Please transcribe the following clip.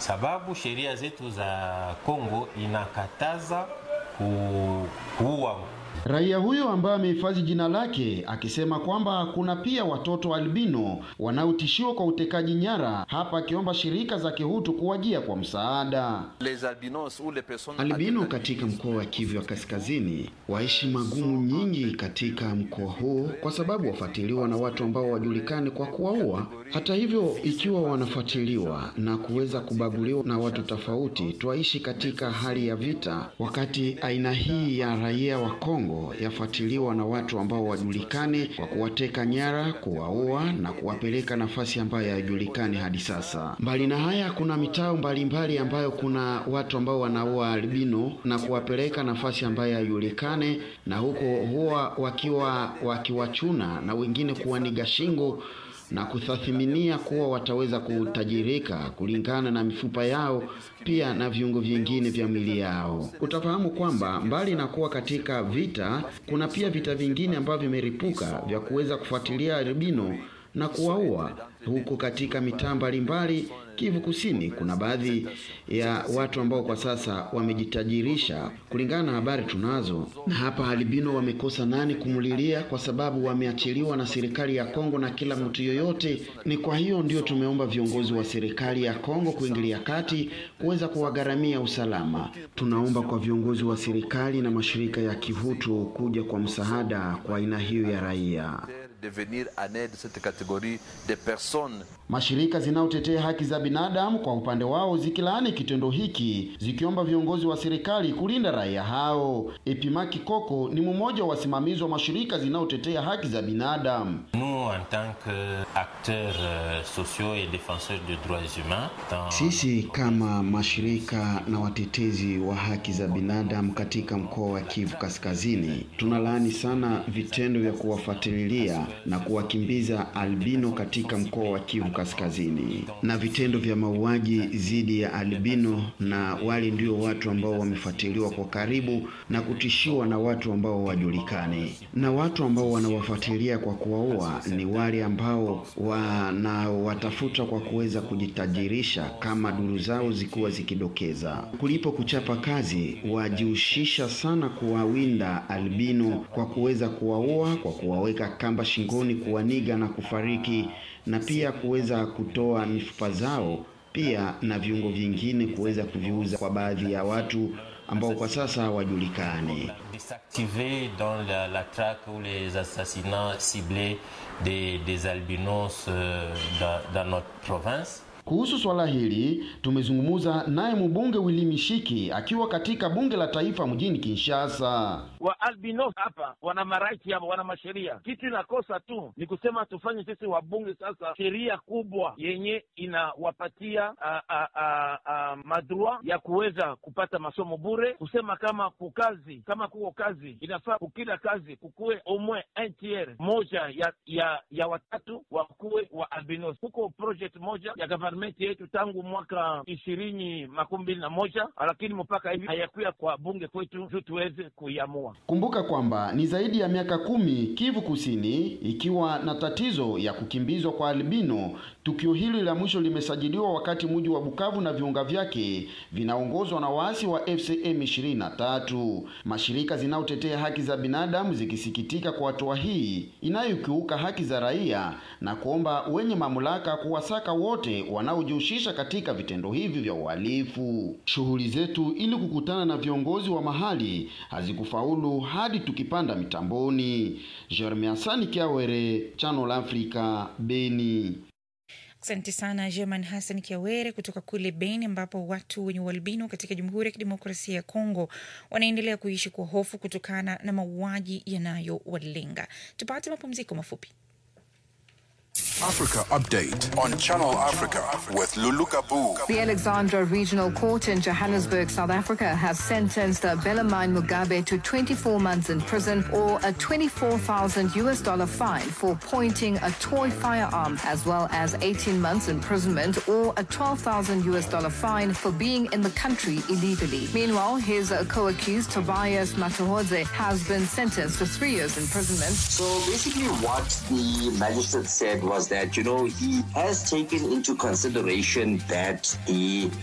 sababu sheria zetu za Kongo inakataza ku, kuua Raia huyo ambaye amehifadhi jina lake akisema kwamba kuna pia watoto albino wanaotishiwa kwa utekaji nyara, hapa akiomba shirika za kihutu kuwajia kwa msaada. Albino katika mkoa wa Kivu ya Kaskazini waishi magumu nyingi katika mkoa huu kwa sababu wafuatiliwa na watu ambao wajulikani kwa kuwaua. Hata hivyo, ikiwa wanafuatiliwa na kuweza kubaguliwa na watu tofauti, twaishi katika hali ya vita, wakati aina hii ya raia wa Kongo yafuatiliwa na watu ambao wajulikani kwa kuwateka nyara, kuwaua na kuwapeleka nafasi ambayo hayajulikani hadi sasa. Mbali na haya, kuna mitao mbalimbali ambayo kuna watu ambao wanaua albino na kuwapeleka nafasi ambayo hayajulikani, na huko huwa wakiwa wakiwachuna na wengine kuwaniga shingo na kutathiminia kuwa wataweza kutajirika kulingana na mifupa yao pia na viungo vingine vya mwili yao. Utafahamu kwamba mbali na kuwa katika vita, kuna pia vita vingine ambavyo vimeripuka vya kuweza kufuatilia albino na kuwaua huko katika mitaa mbalimbali Kivu Kusini. Kuna baadhi ya watu ambao kwa sasa wamejitajirisha kulingana na habari tunazo, na hapa albino wamekosa nani kumulilia, kwa sababu wameachiliwa na serikali ya Kongo na kila mtu yoyote. Ni kwa hiyo ndio tumeomba viongozi wa serikali ya Kongo kuingilia kati kuweza kuwagharamia usalama. Tunaomba kwa viongozi wa serikali na mashirika ya kihutu kuja kwa msaada kwa aina hiyo ya raia. de venir en aide cette catégorie de personnes. Mashirika zinayotetea haki za binadamu kwa upande wao zikilaani kitendo hiki, zikiomba viongozi wa serikali kulinda raia hao. Epimaki Koko ni mmoja wa wasimamizi wa mashirika zinayotetea haki za binadamu. Nous, en tant qu'acteurs euh, sociaux et défenseurs des droits humains, dans Sisi kama mashirika na watetezi wa haki za binadamu katika mkoa wa Kivu Kaskazini tunalaani sana vitendo vya kuwafuatilia na kuwakimbiza albino katika mkoa wa Kivu Kaskazini na vitendo vya mauaji dhidi ya albino, na wale ndio watu ambao wamefuatiliwa kwa karibu na kutishiwa na watu ambao hawajulikani, na watu ambao wanawafuatilia kwa kuwaua ni wale ambao wanawatafuta kwa kuweza kujitajirisha kama duru zao zikuwa zikidokeza. Kulipo kuchapa kazi, wajihusisha sana kuwawinda albino kwa kuweza kuwaua, kwa kuwaweka kamba shingoni, kuwaniga na kufariki, na pia kuweza kutoa mifupa zao pia na viungo vingine kuweza kuviuza kwa baadhi ya watu ambao kwa sasa hawajulikani. s'activer dans la, la traque ou les assassinats ciblés des, des albinos euh, dans, dans notre province. Kuhusu swala hili tumezungumza naye mbunge Willy Mishiki akiwa katika bunge la taifa mjini Kinshasa. wa albinos hapa wana maraiti hapa, wana masheria. Kitu inakosa tu ni kusema tufanye sisi wabunge sasa sheria kubwa yenye inawapatia a- a- a- a- madrua ya kuweza kupata masomo bure, kusema kama kukazi kama kuko kazi inafaa kukila kazi kukuwe omwe un tiers moja ya ya ya watatu wakuwe wa albinos. Kuko project moja ya government yetu tangu mwaka ishirini makumi mbili na moja lakini mpaka hivi hayakuya kwa bunge kwetu juu tuweze kuiamua. Kumbuka kwamba ni zaidi ya miaka kumi Kivu Kusini ikiwa na tatizo ya kukimbizwa kwa albino. Tukio hili la mwisho limesajiliwa wakati mji wa Bukavu na viunga vyake vinaongozwa na waasi wa FCM 23. Mashirika zinayotetea haki za binadamu zikisikitika kwa hatua hii inayokiuka haki za raia na kuomba wenye mamlaka kuwasaka wote wanaojihusisha katika vitendo hivi vya uhalifu. Shughuli zetu ili kukutana na viongozi wa mahali hazikufaulu hadi tukipanda mitamboni. Jeremy Asani Kiawere, Channel Africa, Beni. Asante sana German Hassan Kiawere kutoka kule Beni, ambapo watu wenye ualbino katika Jamhuri ya Kidemokrasia ya Kongo wanaendelea kuishi kwa hofu kutokana na mauaji yanayowalenga. Tupate mapumziko mafupi. Africa Update on Channel Africa with Lulu Kabu. The Alexandra Regional Court in Johannesburg, South Africa, has sentenced Belamine Mugabe to 24 months in prison or a 24,000 US dollar fine for pointing a toy firearm, as well as 18 months imprisonment or a 12,000 US dollar fine for being in the country illegally. Meanwhile, his uh, co-accused Tobias Matahodze has been sentenced to three years imprisonment. So basically, what the magistrate said was that, you know, he has taken into consideration that the